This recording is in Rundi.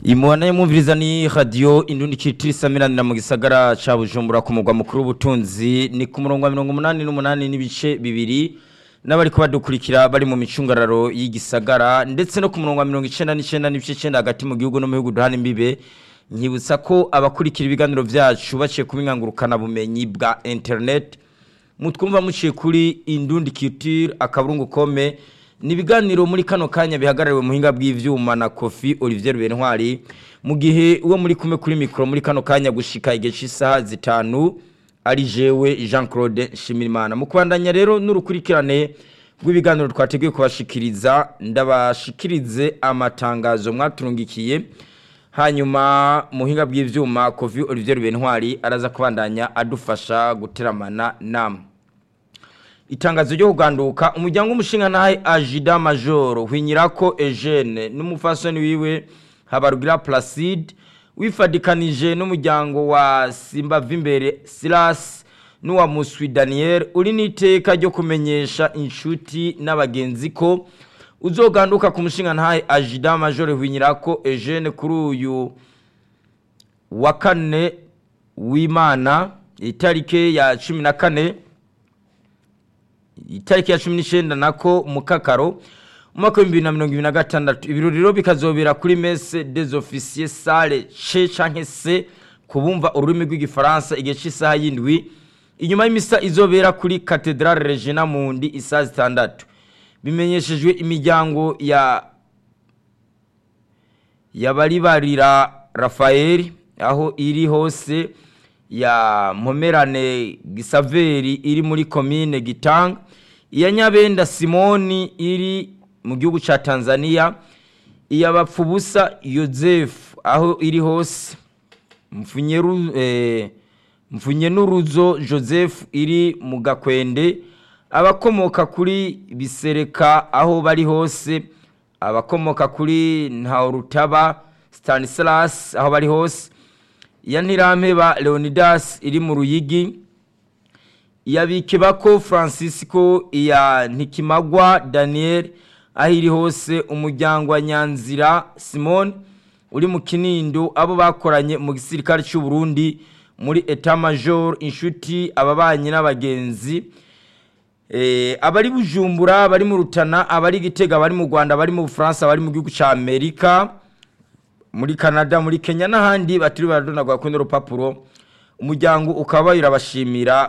imuhana y'umviriza ni radiyo indundi kitiri samiranira mu gisagara ca bujumbura ku mugwa mukuru w'ubutunzi ni ku murongo wa mirongo umunani n'umunani n'ibice bibiri n'abariko badukurikira bari mu micungararo y'igisagara ndetse no ku murongo wa mirongo icenda n'icenda n'ibice icenda hagati mu gihugu no mu bihugu duhana imbibe nkibutsa ko abakurikira ibiganiro vyacu baciye ku bingangurukana bumenyi bwa internet mutwumva muciye kuri indundi culture akaburungu kome ni ibiganiro muri kano kanya bihagarariwe muhinga bw'ivyuma na Kofi Olivier Bentwari mu gihe uwo muri kumwe kuri mikro muri kano kanya gushika igihe cy'isaha zitanu ari jewe Jean Claude Shimirimana mu kubandanya rero n'urukurikirane rw'ibiganiro twateguye kubashikiriza ndabashikirize amatangazo mwaturungikiye hanyuma muhinga bw'ivyuma Kofi Olivier Bentwari araza kubandanya adufasha guteramana namwe itangazo ryo kuganduka umuryango w'umushinga nahe Ajida Major hwinyirako Eugene n'umufasoni wiwe Habarugira Placide wifadikanije n'umuryango wa Simba Vimbere Silas n'uwa Muswi Daniel uri niteka ryo kumenyesha inshuti n'abagenzi ko uzoganduka ku mushinga ntahe Ajida Major hwinyirako Eugene kuri uyu wa kane w'Imana itarike ya 14 itariki ya cumi n'icyenda nako mukakaro umwaka w'ibihumbi bibiri na mirongo ibiri na gatandatu ibirori rero bikazobera kuri mese des officiers sale ce canke se ku bumva ururimi rw'igifaransa igihe cy'isaha y'indwi inyuma y'imisa izobera kuri cathedrale regina mundi isaha zitandatu bimenyeshejwe imiryango ya yabaribarira rafael aho iri hose ya mpomerane gisaveri iri muri komine gitanga iya nyabenda simoni iri mu gihugu cya tanzania iya bapfubusa yosefu aho iri hose mfunye n'uruzo joseph iri mu gakwende abakomoka kuri bisereka aho bari hose abakomoka kuri ntawurutaba stanislas aho bari hose iya ntirampeba leonidas iri mu ruyigi iya bikebako francisco iya ntikimagwa daniel aho iri hose umuryango wa nyanzira simone uri mu kinindo abo bakoranye mu gisirikare cy'u Burundi muri eta major inshuti ababanyi n'abagenzi abari bujumbura bari mu rutana abari gitega bari mu rwanda bari mu bufaransa bari mu gihugu cya amerika muri canada muri kenya n'ahandi batiri baradonagura kuri urupapuro umuryango ukaba urabashimira